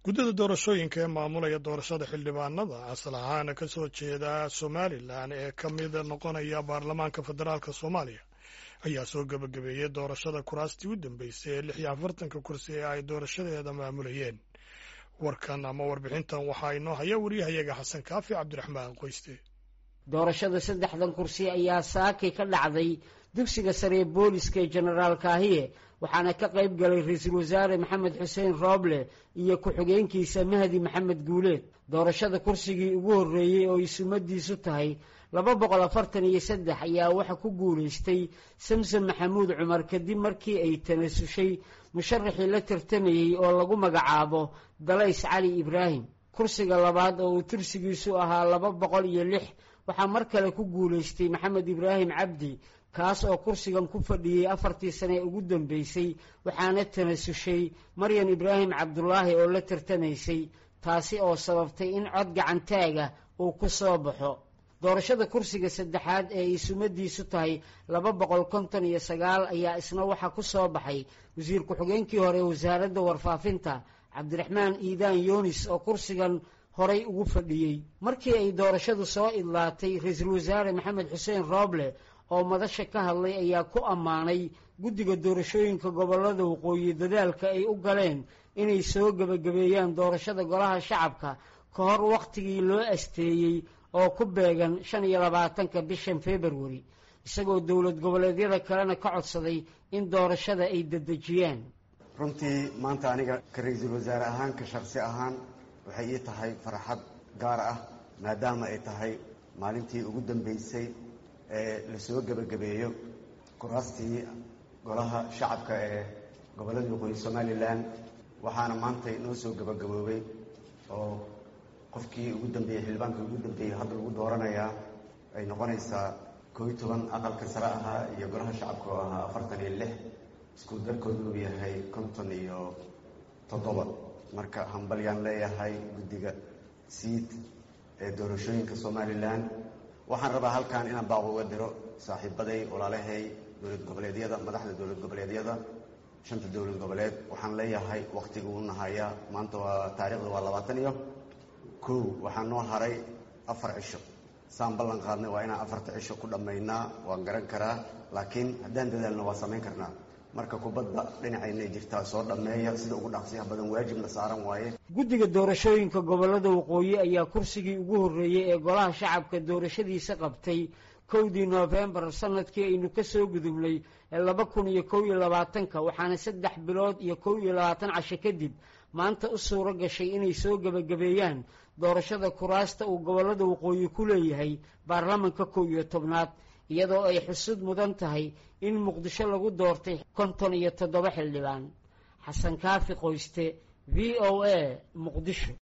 guddida doorashooyinka ee maamulaya doorashada xildhibaanada asal ahaan ka soo jeeda somalilan ee ka mid noqonaya baarlamaanka federaalk soomaaliya ayaa soo gebagabeeyey doorashada kuraastii u dambeysay ee lix iyo afartanka kursi ee ay doorashadeeda maamulayeen warkan ama warbixintan waxaa inoo haya wariyahayaga xasan kaafi cabdiraxmaan qoyste doorashada saddexdan kursi ayaa saakay ka dhacday dugsiga sare ee booliska ee jenaraal kaahiye waxaana ka qayb galay ra-iisul wasaare maxamed xuseen rooble iyo ku-xigeenkiisa mahdi maxamed guuleed doorashada kursigii ugu horreeyey oo ay sumadiisu tahay laba boqol afartan iyo saddex ayaa waxa ku guulaystay samsom maxamuud cumar kadib markii ay tanasushay musharaxii la tartamayey oo lagu magacaabo dalays cali ibraahim kursiga labaad oo uu tursigiisu ahaa laba boqol iyo lix waxaa mar kale ku guulaystay maxamed ibraahim cabdi kaas oo kursigan ku fadhiyey afartii sane ee ugu dambeysay waxaana tanasushay maryan ibraahim cabdulaahi oo la tartamaysay taasi oo sababtay in cod gacantaaga uu ku soo baxo doorashada kursiga saddexaad ee ay sumadiisu tahay laba boqol konton iyo sagaal ayaa isna waxaa ku soo baxay wasiir ku-xigeenkii hore ee wasaaradda warfaafinta cabdiraxmaan iidaan yunis oo kursigan horay ugu fadhiyey markii ay doorashadu soo idlaatay ra-iisul wasaare maxamed xuseen rooble oo madasha ka hadlay ayaa ku ammaanay guddiga doorashooyinka gobollada waqooyi dadaalka ay u galeen inay soo gebagabeeyaan doorashada golaha shacabka ka hor wakhtigii loo asteeyey oo ku beegan shan iyo labaatanka bishan februari isagoo dowlad goboleedyada kalena ka codsaday in doorashada ay dedejiyaan runtii maanta aniga ka ra-iisul wasaare ahaan ka shaksi ahaan waxay ii tahay farxad gaar ah maadaama ay tahay maalintii ugu dambeysay ee lasoo gebagabeeyo kuraastii golaha shacabka ee gobollada waqooyi somalilan waxaana maanta noo soo gebagaboobay oo qofkii ugu dambeeyey xildhibaankii ugu dambeeyey hadda lagu dooranayaa ay noqonaysaa koo iyo toban aqalka sare ahaa iyo golaha shacabka oo ahaa afartan iyo lix isku darkoodu uu yahay konton iyo toddoba marka hambalyaan leeyahay guddiga siid ee doorashooyinka somalilan waxaan rabaa halkan inaan baaq uga diro saaxiibaday walaalahay dowlad goboleedyada madaxda dowlad goboleedyada shanta dowlad goboleed waxaan leeyahay wakhtiga u nahayaa maanta waa taariikhda waa labaatan iyo kow waxaa noo haray afar cisho saan ballan qaadnay waa inaan afarta cisho ku dhammaynaa waan garan karaa laakiin haddaan dadaalno waa samayn karnaa marka kubadda dhinacayna jirtaa soo dhammeeya sida ugu dhaqsiyaha badan waajibna saaran waaye guddiga doorashooyinka gobollada waqooyi ayaa kursigii ugu horreeyey ee golaha shacabka doorashadiisa qabtay kowdii noofembar sanadkii aynu ka soo gudubnay ee laba kun iyo kow iyo labaatanka waxaana saddex bilood iyo kow iyo labaatan casho kadib maanta u suuro gashay inay soo gebagabeeyaan doorashada kuraasta uu gobollada waqooyi ku leeyahay baarlamanka kow iyo tobnaad iyadoo ay xusud mudan tahay in muqdisho lagu doortay konton iyo toddoba xildhibaan xasan kaafi qoyste v o a muqdisho